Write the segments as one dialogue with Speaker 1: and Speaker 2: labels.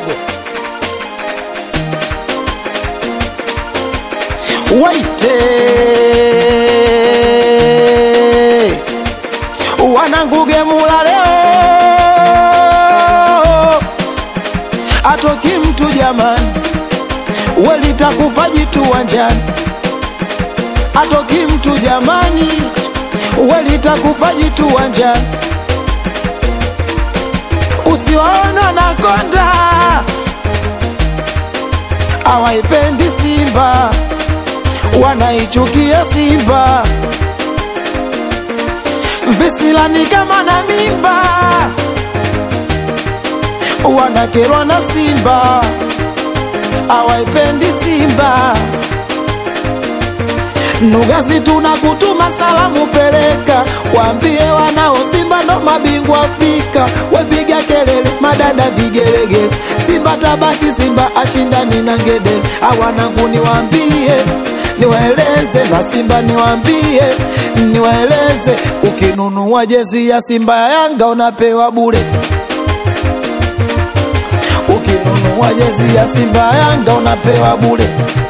Speaker 1: kidogo. Waite wananguge mula leo, atoki mtu jamani, welitakufa jitu wanjani, atoki mtu jamani, welitakufa jitu wanjani, usiwaona na konda awaipendi Simba, wanaichukia Simba visilani kama na mimba, wanakerwa na Simba, awaipendi Simba. Nugazi tunakutuma salamu, peleka waambie wanao Simba ndo mabingwa Afrika, wepiga kelele madada vigelegele, Simba tabaki, Simba ashindani na ngedele. Awanangu niwaambie niwaeleze na Simba niwaambie niwaeleze, ukinunua jezi ya Simba ya Yanga unapewa bure, ukinunua jezi ya Simba ya Yanga unapewa bure.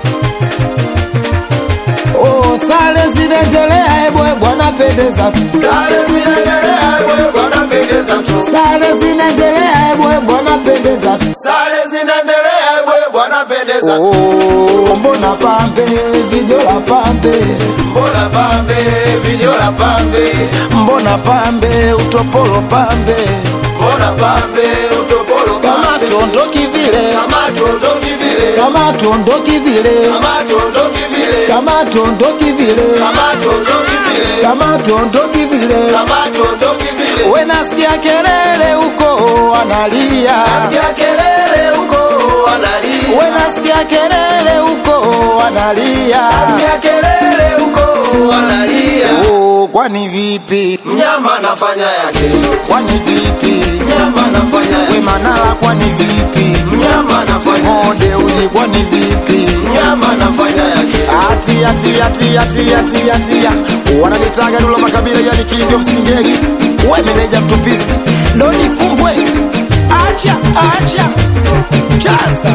Speaker 1: Oh, sare zinaendelea, ebo ebo, anapendeza tu.
Speaker 2: Sare zinaendelea, wewe bwana pendeza tu.
Speaker 1: Sare zinaendelea, ebo ebo, anapendeza tu.
Speaker 2: Sare zinaendelea, wewe bwana pendeza tu.
Speaker 1: Oh, mbona pambe vijola pambe,
Speaker 2: Mbona pambe, vinyola pambe.
Speaker 1: mbona pambe utopolo pambe,
Speaker 2: Mbona pambe, utopolo
Speaker 1: kama
Speaker 2: pambe.
Speaker 1: tuondoki vile,
Speaker 2: Kama tuondoki vile.
Speaker 1: kama tuondoki vile,
Speaker 2: Kama tuondoki vile.
Speaker 1: kama tuondoki vile,
Speaker 2: Kama tuondoki vile.
Speaker 1: kama tuondoki vile.
Speaker 2: Kama tuondoki vile.
Speaker 1: We nasikia kelele huko wanalia,
Speaker 2: Nasikia kelele huko wanalia.
Speaker 1: we nasikia kelele huko wanalia.
Speaker 2: Nasikia kelele huko wanalia.
Speaker 1: Oh, kwani vipi?
Speaker 2: Mnyama nafanya yake.
Speaker 1: Kwani vipi?
Speaker 2: Mnyama nafanya
Speaker 1: We
Speaker 2: yake.
Speaker 1: Manara, kwani vipi?
Speaker 2: Mnyama nafanya yake.
Speaker 1: Mode uji, kwani vipi?
Speaker 2: Mnyama nafanya yake.
Speaker 1: Ati ati ati ati ati ati ya. wananitaga Dula Makabila yani king of singeli, we meneja mtupisi ndo nifumbwe, acha acha chaza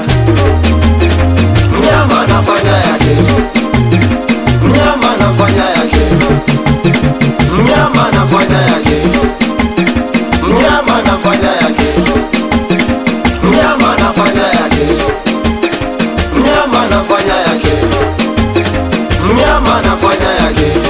Speaker 2: Mnyama nafanya yake. Mnyama nafanya yake. Mnyama nafanya yake. Mnyama nafanya yake. Mnyama nafanya yake. Mnyama nafanya yake. Mnyama nafanya yake.